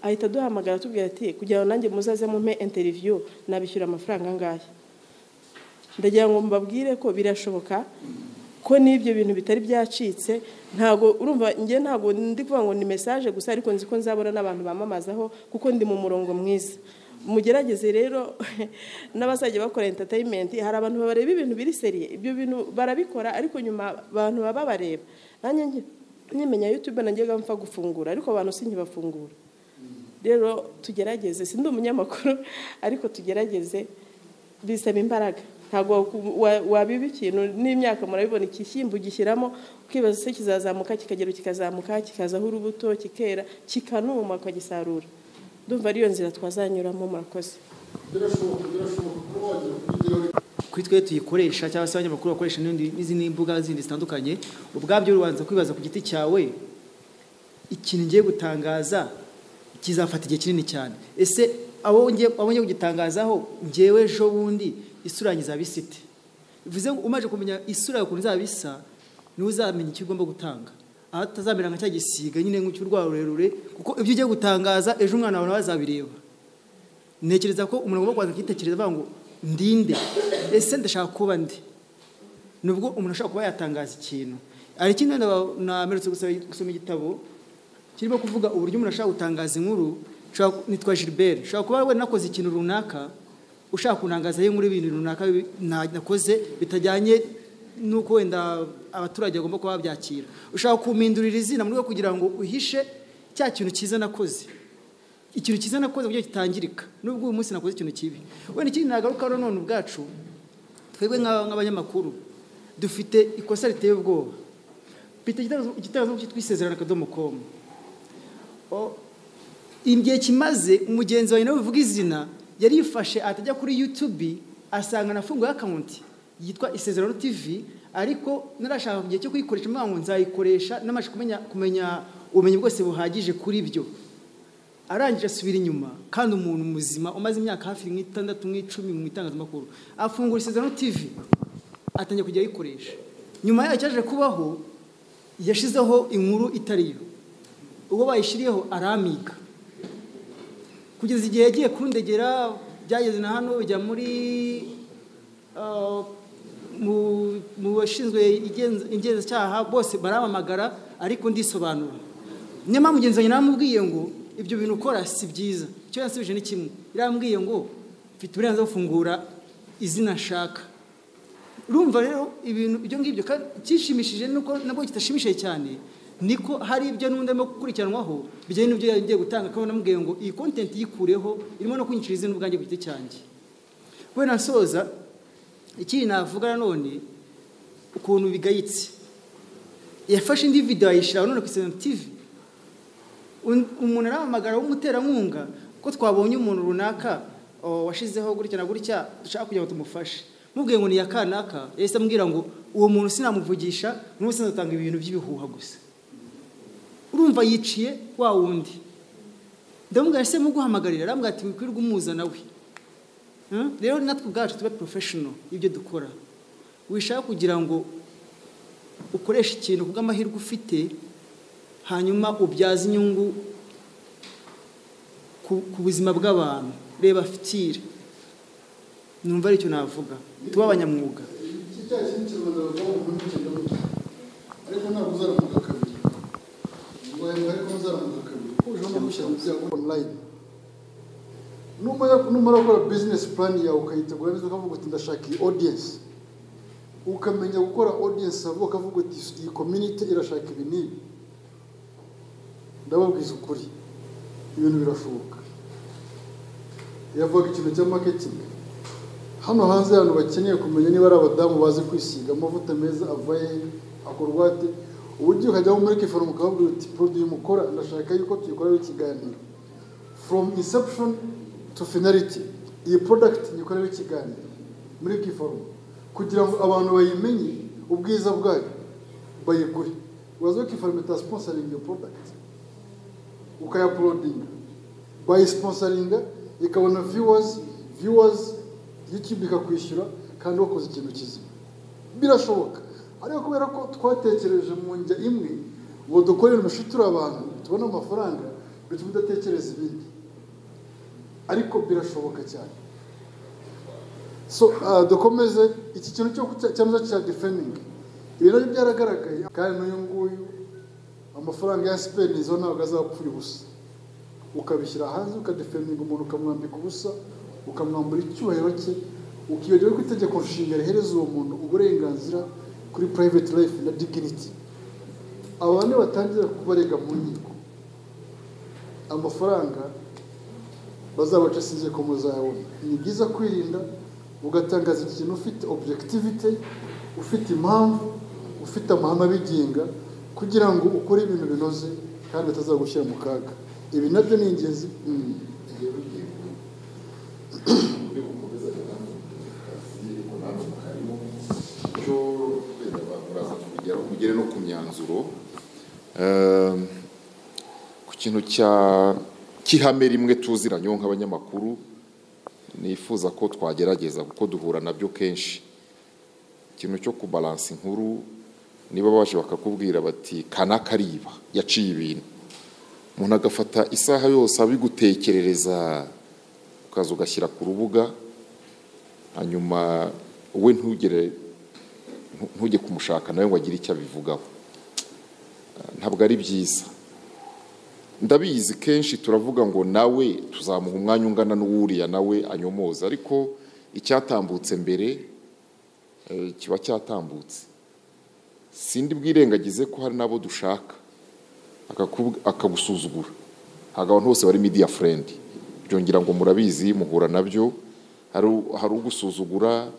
G: ahita duhamagara tubwira ati kugira ngo nanjye muzaze mumpe interiviyu nabishyura amafaranga angahe ndagira ngo mbabwire ko birashoboka ko n'ibyo bintu bitari byacitse ntabwo urumva njye ntabwo ndi kuvuga ngo ni mesaje gusa ariko nzi ko nzabona n'abantu bamamazaho kuko ndi mu murongo mwiza mugerageze rero n'abazajya bakora entertainment hari abantu bareba ibintu biri seriye ibyo bintu barabikora ariko nyuma abantu baba bareba nanjye nge- nyimenya youtube nanjye gapfa gufungura ariko abantu sinkibafungura rero tugerageze sindi umunyamakuru ariko tugerageze bisaba imbaraga ntabwo waku- wa- wabiba ikintu n'imyaka murabibona ikishyimbo ugishyiramo ukibaza se kizazamuka kikagera kikazamuka kikazaho urubuto kikera kikanuma ukagisarura ndumva ariyo nzira twazanyuramo murakoze
A: birashoboka birashoboka kuba wagira kubigeraho
H: kuri twe tuyikoresha cyangwa se abanyamakuru bakoresha n'indi- n'izindi mbuga zindi zitandukanye ubwabyo ubanza kwibaza ku giti cyawe ikintu ngiye gutangaza kizafata igihe kinini cyane ese abo ngiye abo ngiye kugitangazaho ngewe ejo bundi isura yanjye izaba isa ite bivuze ngo umaze kumenya isura yawe ukuntu izaba isa niwe uzamenya icyo ugomba gutanga aho atazamera nka cya gisiga nyine nk'icy'urwara rurerure kuko ibyo ugiye gutangaza ejo umwana wawe nawe azabireba ntekereza ko umuntu agomba kubanza akitekereza avuga ngo ndinde ese ndashaka kuba ndi nubwo umuntu ashobora kuba yatangaza ikintu hari ikindi na- namerutse gusaba- gusoma igitabo kirimo kuvuga uburyo umuntu ashobora gutangaza inkuru Nshobora- nitwa gilbert ushobora kuba wenda nakoze ikintu runaka ushaka kunangazaho inkuru y'ibintu runaka bi- na- nakoze bitajyanye n'uko wenda abaturage bagomba kuba babyakira ushaka kumindurira izina mu rwego rwo kugira ngo uhishe cya kintu cyiza nakoze ikintu cyiza nakoze kugira ngo kitangirika nubwo uyu munsi nakoze ikintu kibi wenda ikindi nagarukaho none ubwacu twebwe nk'aba- nk'abanyamakuru dufite ikosa riteye ubwoba bita igitangazamakuru cyitwa isezerano akadomo komu igihe kimaze umugenzi wawe nawe uvuga izina yari yifashe atajya kuri yutubi asanga nafunguye akawunti yitwa isezerano tivi ariko narashaka mu gihe cyo kuyikoresha mwaga ngo nzayikoresha n'amashyi kumenya kumenya ubumenyi bwose buhagije kuri byo arangije asubira inyuma kandi umuntu muzima umaze imyaka hafi nk'itandatu nk'icumi mu itangazamakuru afungura isezerano tivi atangiye kujya ayikoresha nyuma yayo cyaje kubaho yashyizeho inkuru itari yo ubwo bayishyiriyeho aramiga kugeza igihe yagiye kundegera byageze na hano bijya muri ah, mu- mu bashinzwe igenz- ingenzacyaha bose baramamagara ariko ndisobanura nyamara mugenzi wanjye naramubwiye ngo ibyo bintu ukora si byiza icyo yansubije ni kimwe yarambwiye ngo mfite uburenganzira bwo gufungura izina nshaka urumva rero ibintu ibyo ngibyo kandi ikishimishije nuko nabwo kitashimishije cyane niko hari ibyo n'undi arimo gukurikiranwaho bijyanye n'ibyo yagiye gutanga kandi namubwiye ngo iyi kontenti yikureho irimo no kwinyicira izina ubwanjye ku giti cyanjye wenda nsoza ikindi navuga nanone ukuntu bigayitse yafashe indi videwo ayishyira none ku isezerano tivi Un- umuntu arahamagara w'umuterankunga ko twabonye umuntu runaka o, washizeho gutya na gutya dushaka kugira ngo tumufashe mubwiye ngo ni iya kanaka yahise ambwira ngo uwo muntu sinamuvugisha n'ubu sinatanga ibintu by'ibihuha gusa urumva yiciye wa wundi ndamubwira ese muguhamagarira arambwira ati wikwirwa umuza nawe Hmm? rero natwe ubwacu tube porofeshono ibyo dukora wishaka kugira ngo ukoreshe ikintu ku bw'amahirwe ufite hanyuma ubyaza inyungu ku ku buzima bw'abantu reba fitire numva aricyo navuga tuba abanyamwuga
A: iki cya kintu kirwanda bavuga ngo umuntu kigenda muto ariko ntabwo uzaramuka kabiri ngo hejuru ariko uzaramuka kabiri uje hano gushyira mu byago online numara numara gukora bizinesi purani yawe ukayitegura neza ukavuga uti ndashaka iyi odiyensi ukamenya gukora odiyensi abo ukavuga uti iyi kominite irashaka ibi n'ibi ndababwiza ukuri ibintu birashoboka yavuga ikintu cya maketingi hano hanze abantu bakeneye kumenya niba ari abadamu bazi kwisiga amavuta meza ava he akorwate uburyo ukajyamo muri kiforomo ukababwira uti poroduwi mukora ndashaka yuko tuyikoreraho ikiganiro from inception to finality iyi product nyikoreraho ikiganiro muri kiforomo kugira ngo abantu bayimenye ubwiza bwayo bayigure wazo kiforomo itasponsoringa iyo product ukayapulodinga bayisiponsaringa ikabona viewers viewers youtube ikakwishyura kandi wakoze ikintu kizima birashoboka ariko kubera ko twatekereje mu njya imwe ngo dukore ibintu turi abantu tubone amafaranga bituma udatekereza ibindi ariko birashoboka cyane so ah, dukomeze iki kintu cyo kucya- cyamuza cya defending ibi nabyo byaragaragaye kandi n'uyu nguyu amafaranga ya sipeni zo ntabwo azapfura ubusa ukabishyira hanze ukadefendinga umuntu ukamwambika ubusa ukamwambura icyubahiro cye ukiyongeraho ko itegeko nshinga rihereza uwo muntu uburenganzira kuri private life na dignity abantu batangira kubarega mu nkiko amafaranga bazabaca sinze ko muzayabona ni byiza kwirinda ugatangaza ikintu ufite objectivity ufite impamvu ufite amahame abigenga kugira ngo ukore ibintu binoze kandi batazagushyira mu kaga ibi nabyo ni ingenzi Mm.
D: cyo wenda muraza kubigeraho mugere no ku myanzuro Ehm, ku kintu cya cy'ihame rimwe tuziranyeho nk'abanyamakuru nifuza ko twagerageza kuko duhura nabyo kenshi ikintu cyo kubalansa inkuru niba baje bakakubwira bati kanaka ariba yaciye ibintu umuntu agafata isaha yose abigutekerereza ukaza ugashyira ku rubuga hanyuma we ntugere ntu- ntujye kumushaka nawe ngo agire icyo abivugaho Eh, ntabwo ari byiza ndabizi kenshi turavuga ngo nawe tuzamuha umwanya ungana n'uwuriya nawe anyomoza ariko icyatambutse mbere eh, kiba cyatambutse sindi bwirengagize ko hari n'abo dushaka akakubu- akagusuzugura ntabwo abantu bose bari media friend byongera ngo murabizi muhura nabyo hari- hari ugusuzugura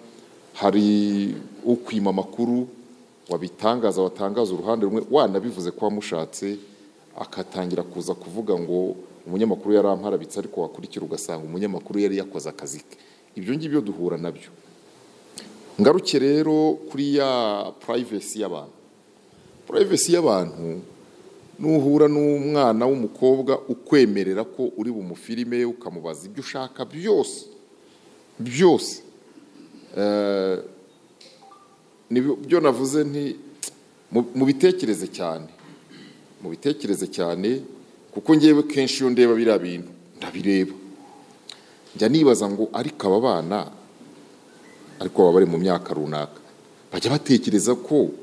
D: hari ukwima amakuru wabitangaza watangaza uruhande rumwe wanabivuze ko wamushatse akatangira kuza kuvuga ngo umunyamakuru yarampararitse ariko wakurikira ugasanga umunyamakuru yari yakoze akazi ke ibyo ngibyo duhura nabyo ngaruke rero kuri ya purayivesi y'abantu purayivesi y'abantu nuhura n'umwana w'umukobwa ukwemerera ko uri bumufirime ukamubaza ibyo ushaka byose byose Eh, nibyo byo navuze nti mu- mubitekereze cyane mubitekereze cyane kuko ngewe kenshi iyo ndeba biriya bintu ndabireba njya nibaza ngo ariko aba bana ariko baba bari mu myaka runaka bajya batekereza ko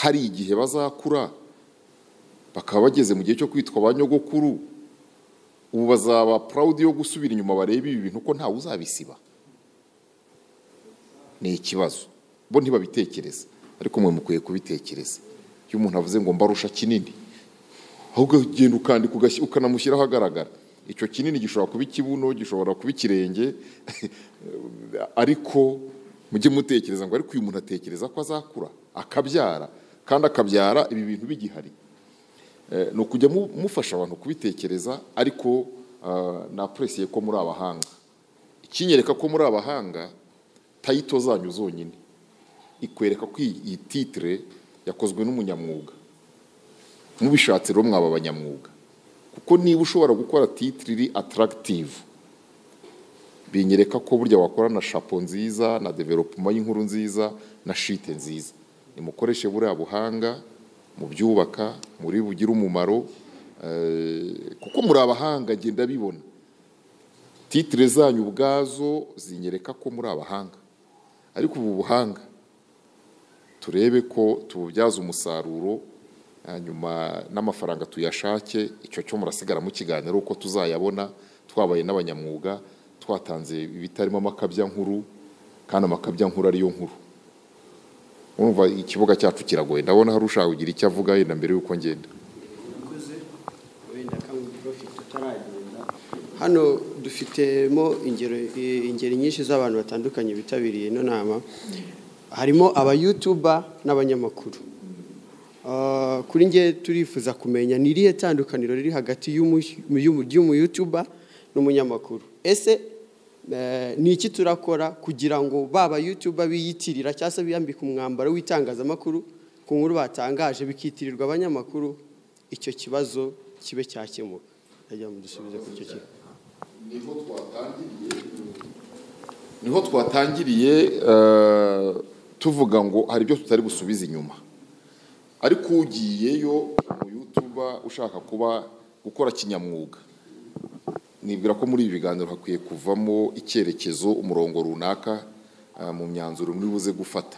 D: hari igihe bazakura bakaba bageze mu gihe cyo kwitwa ba nyogokuru ubu bazaba purawudi yo gusubira inyuma barebe ibi bintu ko ntawe uzabisiba ni ikibazo bo ntibabitekereza ariko mwe mukwiye kubitekereza iyo umuntu avuze ngo mbarusha kinini ahubwo ugenda ukandika ugashy- ukanamushyiraho agaragara icyo kinini gishobora kuba ikibuno gishobora kuba ikirenge ariko mujye mutekereza ngo ariko uyu muntu atekereza ko azakura akabyara kandi akabyara ibi bintu bigihari Eh, ni ukujya mu- mufasha abantu kubitekereza ariko ah, napuresiye ko muri abahanga ikinyereka ko muri abahanga tayito zanyu zonyine ikwereka ko iyi iyi titire yakozwe n'umunyamwuga mubishatse rero mwaba abanyamwuga kuko niba ushobora gukora titire iri ataragitivu binyereka ko burya wakora na shapo nziza na developuma y'inkuru nziza na shite nziza nimukoreshe buriya buhanga mubyubaka muri bugire umumaro eh, kuko muri abahanga ngenda bibona titire zanyu ubwazo zinyereka ko muri abahanga ariko ubu buhanga turebe ko tububyaza umusaruro hanyuma n'amafaranga tuyashake icyo cyo murasigara mu kiganiro uko tuzayabona twabaye n'abanyamwuga twatanze ibitarimo amakabyankuru kandi amakabyankuru ariyo nkuru urumva ikibuga cyacu kiragoye ndabona hari ushaka kugira icyo avuga yenda mbere y'uko ngenda
I: Murakoze. wenda kamwe profit tutaragenda hano dufitemo ingero i- ingeri nyinshi z'abantu batandukanye bitabiriye ino nama harimo abayutuba n'abanyamakuru Ah, kuri nge turifuza kumenya ni irihe tandukaniro riri hagati y'umu- y'umu- y'umuyutuba n'umunyamakuru ese eh, ni iki turakora kugira ngo ba bayutuba biyitirira cyangwa se biyambika umwambaro w'itangazamakuru ku nkuru batangaje bikitirirwa abanyamakuru icyo kibazo kibe cyakemuka ndagira ngo mudusubize kuri icyo kintu
D: niho twatangiriye niho twatangiriye eh, tuvuga ngo hari ibyo tutari gusubiza inyuma ariko ugiyeyo mu yutuba ushaka kuba gukora kinyamwuga nibwira ko muri ibi biganiro hakwiye kuvamo icyerekezo umurongo runaka eh, mu myanzuro muri buze gufata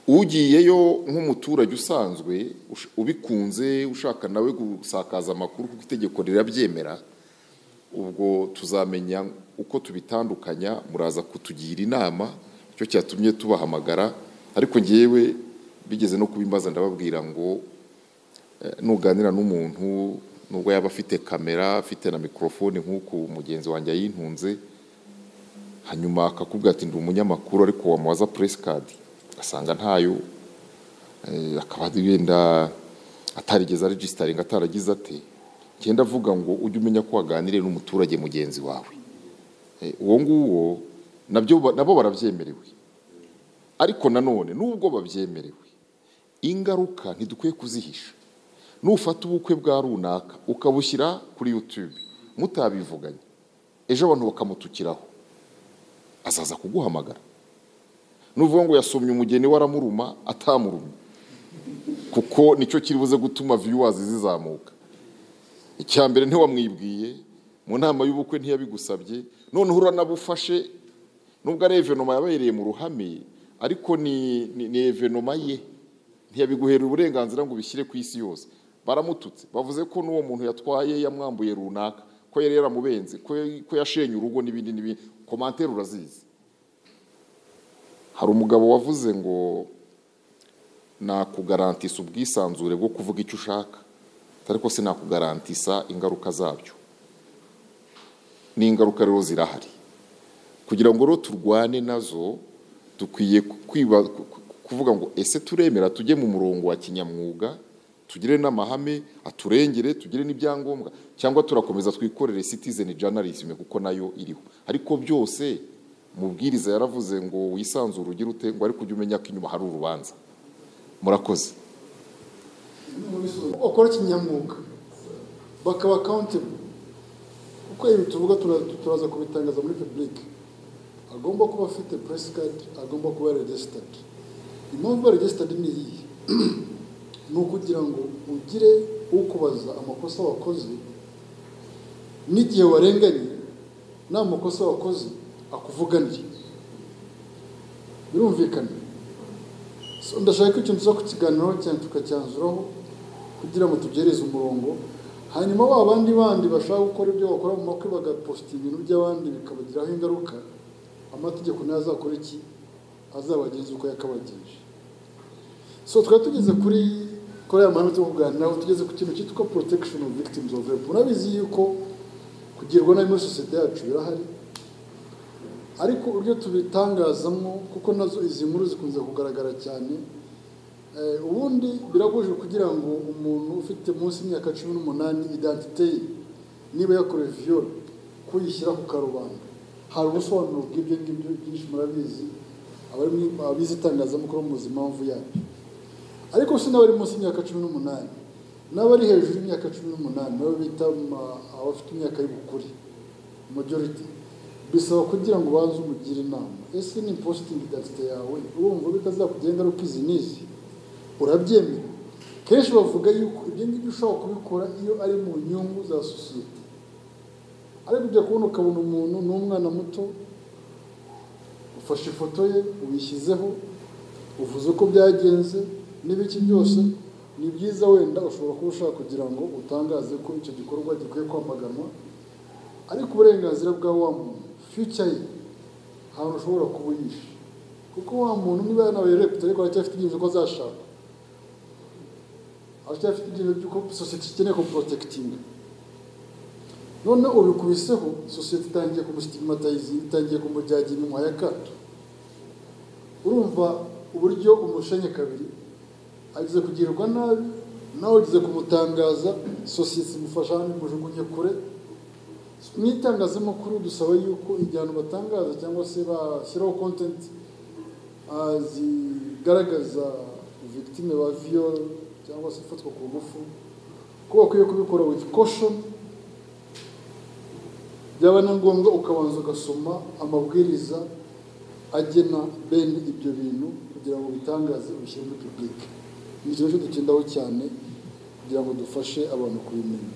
D: ugiyeyo nk'umuturage usanzwe ush- ubikunze ushaka nawe gusakaza amakuru kuko itegeko rirabyemera ubwo tuzamenya uko tubitandukanya muraza kutugira inama icyo cyatumye tubahamagara ariko ngewe bigeze no kubimbaza ndababwira ngo eh, nuganira n'umuntu nubwo yaba afite kamera afite na mikorofone nk'uko mugenzi wanjye yayintunze hanyuma akakubwira ati ndi umunyamakuru ariko wamubaza puresi kadi ugasanga ntayo eh, akaba wenda atarigeze arejisitaringa ataragize ate ngenda avuga ngo ujye umenya ko waganiriye n'umuturage mugenzi wawe Eh, uwo nguwo nabyo ba- nabo barabyemerewe ariko nanone nubwo babyemerewe ingaruka ntidukwiye kuzihisha nufata ubukwe bwa runaka ukabushyira kuri yutube mutabivuganye ejo abantu bakamutukiraho azaza kuguhamagara nuvuga ngo yasomye umugeni waramuruma atamurumye kuko nicyo kiri buze gutuma viyuwazi zizamuka icya mbere ntiwamwibwiye mu nama y'ubukwe ntiyabigusabye noneho uranabufashe nubwo ari evenoma yabereye mu ruhame ariko ni, ni, ni evenoma ye ntiyabiguhera uburenganzira ngo ubishyire ku isi yose baramututse bavuze ko n'uwo muntu yatwaye yamwambuye runaka ko yari yaramubenze ko, ko yashenye urugo n'ibindi n'ibindi komantere urazizi hari umugabo wavuze ngo nakugarantisa ubwisanzure bwo kuvuga icyo ushaka ariko sinakugarantisa ingaruka zabyo n'ingaruka rero zirahari kugira ngo rero turwane nazo dukwiye kwiba- ku- ku- kuvuga ngo ese turemera tujye mu murongo wa kinyamwuga tugire n'amahame aturengere tugire n'ibyangombwa cyangwa turakomeza twikorere citizen journalism kuko nayo iriho ariko byose mubwiriza yaravuze ngo wisanzure ugire ute ngo ariko ujye umenya ko inyuma hari urubanza murakoze
A: ukora kinyamwuga bakaba accountable kuko ibi tuvuga tura- turaza kubitangaza muri publike agomba kuba afite press card agomba kuba registered impamvu ya registered ni iyi ni ukugira ngo ugire ukubaza amakosa wakoze n'igihe warenganye nta makosa wakoze akuvuganire birumvikana So, ndashaka ko ikintu tuza kukiganiraho cyane tukacyanzuraho kugira ngo tugereze umurongo hanyuma ba bandi bandi bashaka gukora ibyo bakora mu makwe bagaposita ibintu by'abandi bikabagiraho ingaruka amategeko nayo azakora iki azabagenza uko yakabagenje so twari tugeze kuri kuri aya mahame yo kuganiraho tugeze ku kintu cyitwa protection of victims of rape murabizi yuko kugirwa nabi muri sosiyete yacu birahari ariko uburyo tubitangazamo kuko nazo izi nkuru zikunze kugaragara cyane eh, ubundi birabujijwe kugira ngo umuntu ufite munsi y'imyaka cumi n'umunani identite ye niba yakorewe viyoro kuyishyira ku karubanda hari ubusobanuro bw'ibyo ngibyo byinshi murabizi abari mu- abize itangazamakuru muzi impamvu yabyo ariko si n'abari munsi y'imyaka cumi n'umunani n'abari hejuru y'imyaka cumi n'umunani nabo bita ma- abafite imyaka y'ubukure majority bisaba kugira ngo ubanze umugire inama ese ni positingi identite yawe urumva bitazakugira ingaruka izi n'izi urabyemera kenshi bavuga yuko ibyo ngibyo ushobora kubikora iyo ari mu nyungu za sosiyete ariko ujya kubona ukabona umuntu ni umwana muto ufashe ifoto ye uyishyizeho uvuze uko byagenze n'ibiki byose ni byiza wenda ushobora kuba ushaka kugira ngo utangaze ko icyo gikorwa gikwiye kwamaganwa ariko uburenganzira bwa wa muntu fiyuca ye ahantu ushobora kuba uyishe kuko wa muntu niba yanabaye reputa ariko aracyafite ibyifuzo ko azashaka aracyafite ibyifuzo by'uko sosiyete ikeneye kuporotekitinga noneho ubikubiseho sosiyete itangiye kumustigmatizinga itangiye kumujyagira inyuma ya kato urumva uburyo umushenye kabiri ageze kugirirwa nabi nawe ageze kumutangaza sosiyete imufasha imujugunye kure mu itangazamakuru dusaba yuko igihano batangaza cyangwa se bashyiraho content ah, zigaragaza victime ba viol cyangwa se ifatwa ku ngufu ko bakwiye kubikora with caution byaba na ngombwa ukabanza ugasoma amabwiriza agena bene ibyo bintu kugira ngo bitangaze ubishyire muri public ni ikintu cyo dukendaho cyane kugira ngo dufashe abantu kubimenya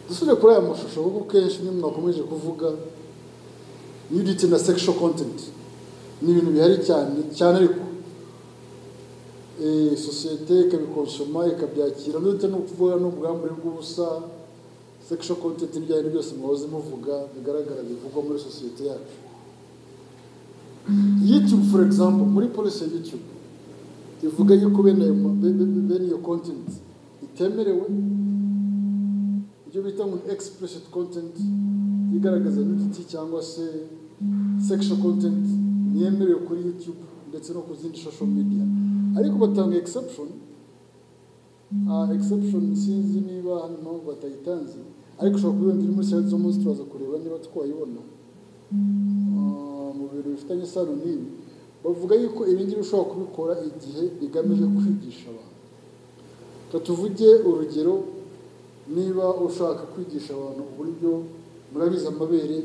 A: dusubire kuri aya mashusho kuko kenshi nimwe mwakomeje kuvuga nudity na sexual content ni ibintu bihari cyane cyane ariko eh, sosiyete ikabikonsoma ikabyakira ndetse no kuvuga n'ubwambure bw'ubusa sexual content n'ibyo ari byo byose mwahoze muvuga bigaragara bivugwa muri sosiyete yacu youtube for example muri polisi ya youtube ivuga yuko bene ayo ma- be- be- bene iyo content itemerewe ibyo bita ngo ni explicit content igaragaza nudity cyangwa se sexual content ntiyemerewe kuri youtube ndetse no ku zindi social media ariko batanga exception uh, exception sinzi niba hano impamvu batayitanze ariko ushobora kubibona iri muri site zo munsi turaza kureba niba twayibona Ah, mu bintu bifitanye isano n'ibi bavuga yuko ibi ngibi ushobora kubikora igihe bigamije kwigisha abantu reka tuvuge urugero niba ushaka kwigisha abantu uburyo murabizi amabere